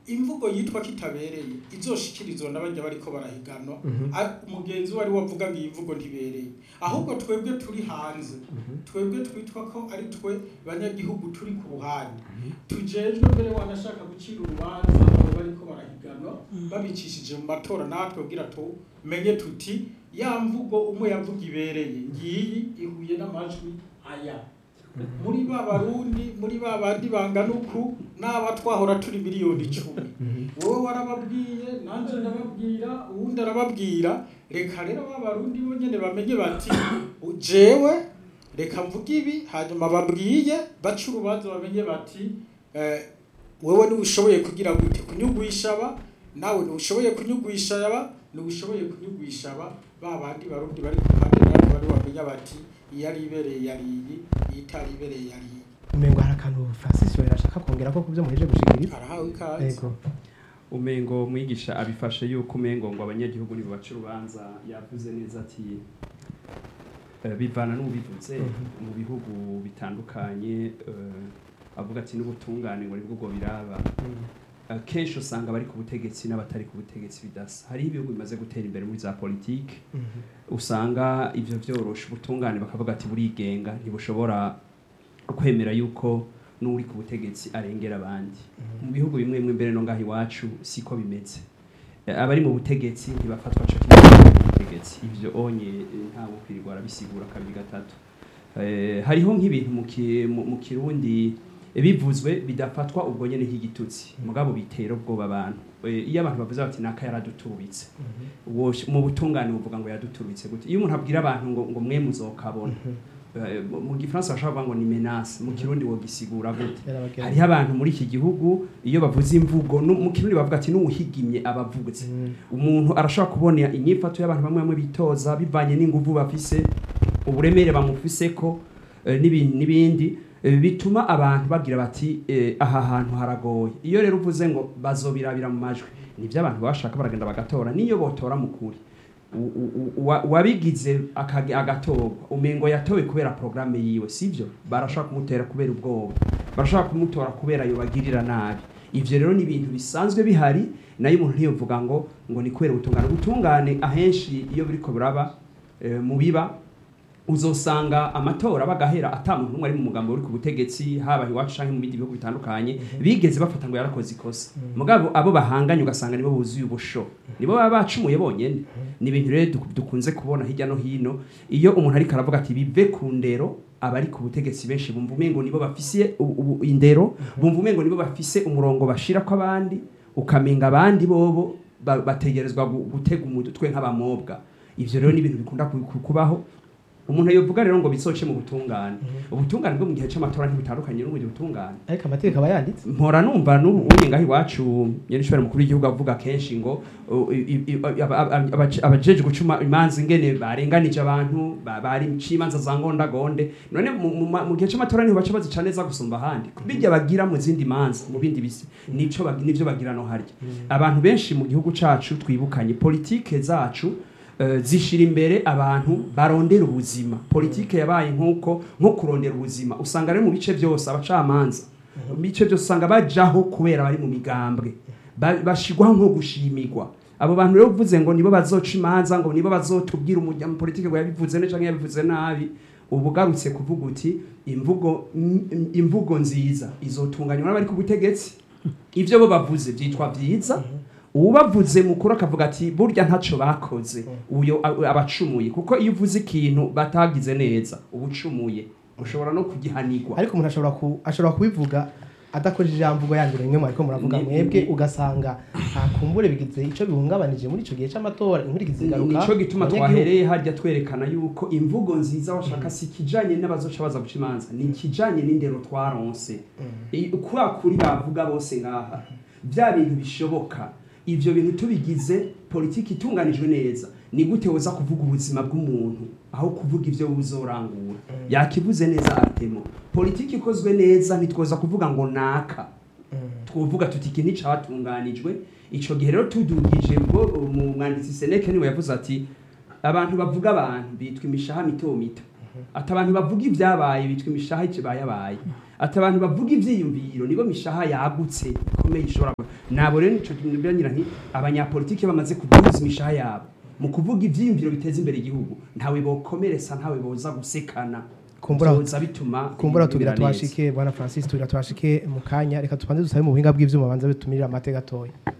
imvugo yitwa kitabereye izoshikirizwa n'abajya bariko barahiganwa Mhm. A- umugenzi wari wavuga ngo iyi mvugo ntibereye ahubwo twebwe turi hanze twebwe twitwa ko ari twe banyagihugu turi ku ruhande tujejwe mbere wanashaka gucira urubanza abo bariko barahiganwa babicishije mu matora natwe kugira tumenye tuti ya mvugo umwe yavuga ibereye ngiyi ihuye n'amajwi aya muri ba barundi muri ba bandi bangana uku n'aba twahora turi miliyoni icumi wowe warababwiye nanjye ndababwira uwundi arababwira reka rero ba barundi bo nyene bamenye bati jewe reka mvuge ibi hanyuma babwiye baca urubanza bamenye bati eh, wewe ntiwushoboye kugira gute kunyugwisha aba nawe ntiwushoboye kunyugwisha aba ntiwushoboye kunyugwisha aba ba bandi barundi bari ku ruhande natwe bari bamenya bati iyo ari ibereye yari iyi iyo itari ibereye yari iyi umengo hari akantu francis yohera ashaka kongera ko kubyo muheje gushikiriza arahawe ikaze yego umengo mwigisha abifashe yuko umengo ngo abanyagihugu nibo baca urubanza yavuze neza ati eh, bivana n'ubivuze Mhm. mu bihugu bitandukanye eh, avuga ati n'ubutungane ngo nibwo ubwo biraba Eh, kenshi usanga abari ku butegetsi n'abatari ku butegetsi bidasa hariho ibihugu bimaze gutera imbere muri za politiki usanga ivyo vyorosha ubutungane bakavuga ati burigenga ntibushobora kwemera yuko n'uri ku butegetsi arengera abandi mu bihugu bimwe bimwe mbere no ngaho iwacu siko bimeze Eh, abari mu butegetsi ntibafatwa co kimwe n'abari mu butegetsi ivyo onye eh, ntawe kwirirwa arabisigura kabiri gatatu Eh, hariho nk'ibintu mu ki- mu- mu kirundi eh, bivuzwe bidafatwa ubwo nyene nk'igitutsi mugabo bitera ubwoba abantu Eh, iyo abantu bavuze bati naka yaraduturubitse Wosh- mu butungane buvuga ngo yaduturutse gute iyo umuntu abwira abantu ngo ngo mwe muzokabona Eh, mu- mu gifaransa bashobora kuvuga ngo ni menace mu kirundi wogisigura gute Yarabagenda. hariho abantu muri iki gihugu iyo bavuze imvugo nu- mu kirundi bavuga ati n'uwuhigimye abavutse Mm. umuntu arashobora kubona inyifato y'abantu bamwe bamwe bitoza bivanye n'inguvu bafise uburemere bamufiseko eh, n'ibindi n'ibindi eh, bituma abantu bagira bati eh, aha hantu haragoye iyo rero uvuze ngo bazobirabira mu majwi nivyo abantu bashaka baragenda bagatora niyo botora mu kuri u- u- u- wa- wabigize akage- agatorwa umengo yatowe kubera programme yiwe sivyo barashaka kumutera kubera ubwoba barashaka kumutora kubera yobagirira nabi ivyo rero ni ibintu bisanzwe bihari nayo umuntu ntiyovuga ngo ngo ni kubera ubutungane ubutungane ahenshi iyo buriko buraba eh, mu biba uzosanga amatora bagahera ata muntu umwe ari mu mugambo uri ku butegetsi haba iwacu canke mu bindi bihugu bitandukanye bigeze bafata ngo yarakoze ikosa mugabo abo bahanganye ugasanga nibo buzuye ubusho nibo baba bacumuye bonyene ni ibintu rero duk- dukunze kubona hirya no hino iyo umuntu ariko aravuga ati bive ku ndero abari ku butegetsi benshi bumva umengo nibo bafise ubu- ubu- indero bumva umengo nibo bafise umurongo bashira ko abandi ukamenga abandi bobo ba- bategerezwa gu- gutega umutwe nk'abamobwa ivyo rero ni ibintu bikunda ku- ku- kubaho umuntu yovuga rero ngo bisoce mu butungane ubutungane bwo mu gihe c'amatora ntibutandukanye n'ubundi butungane ariko amategeko aba yanditse mpora numva n'ubu uye ngaho iwacu nyenishobora mukuru w'igihugu avuga kenshi ngo uh, i- i- aba- aba- abaje- abajeje gucuma imanza ingene barenganije abantu ba- bari cimanza za ngondagonde none mu- mu ma- mu gihe c'amatora niho baca bazica neza gusumba ahandi bijya bagira mu zindi manza mu bindi bisi nico bag- nivyo bagira no harya abantu benshi mu gihugu cacu twibukanye politike zacu eh, zishira imbere abantu barondera ubuzima politike yabaye nk'uko nko kurondera ubuzima usanga rero mu bice byose abacamanza mu bice byose usanga bajaho kubera bari mu migambwe Ba- bashigwaho nko gushimirwa abo bantu rero uvuze ngo nibo bazoca imanza ngo nibo bazotubwira umujya mu politike ngo yabivuze neza cyangwa yabivuze nabi uba ugarutse kuvuga uti imvugo im- imvugo nziza izotunganywa n'abari ku butegetsi ibyo bo bavuze byitwa byiza ubavuze mukuru akavuga ati burya ntaco bakoze uyo a- abacumuye kuko iyo uvuze ikintu batagize neza uba ucumuye ushobora no kugihanirwa ariko umuntu ashobora ku ashobora kubivuga adakoresheje ijambo yandi rimwe mwariko muravuga Ni- mwebwe ni- ugasanga ntakumbure bigize ico bihungabanije muri ico gihe c'amatora inkurikizi zigaruka nico gituma abanyagihugu. twahereye harya twerekana yuko imvugo nziza washaka si ikijanye n'abazoca baza guca imanza ni ikijanye n'indero twaronse I- kwa kuri bavuga bose ngaha bya bintu bishoboka ivyo bintu tubigize politiki itunganijwe neza ni gute woza kuvuga ubuzima bw'umuntu aho kuvuga ivyo uzorangura yakivuze neza atemo politiki ikozwe neza ntitwoza kuvuga ngo naka twovuga tuti iki nticatunganijwe ico gihe rero tudugije ubwo mu mwanditsi Seneke niwe yavuze ati abantu bavuga abantu bitwa imishaha mito mito ati abantu bavuga ibyabaye bitwa imishaha ikibayabaye ati abantu bavuga ivyiyumviro nibo mishaha yagutse ikomeye ishobora ku- nabo rero nico ngira nti abanyapolitike bamaze kuduza imishaha yabo mu kuvuga ivyiyumviro biteza imbere igihugu ntawe bokomeretsa ntawe boza gusekana Kumbura- Vyoza bituma kumbura ibintu tugira bimera neza. twashike bwana francis tugira twashike mu kanya reka tubanze dusabe mu buhinga bw'ivyuma banza bitumirira amate gatoya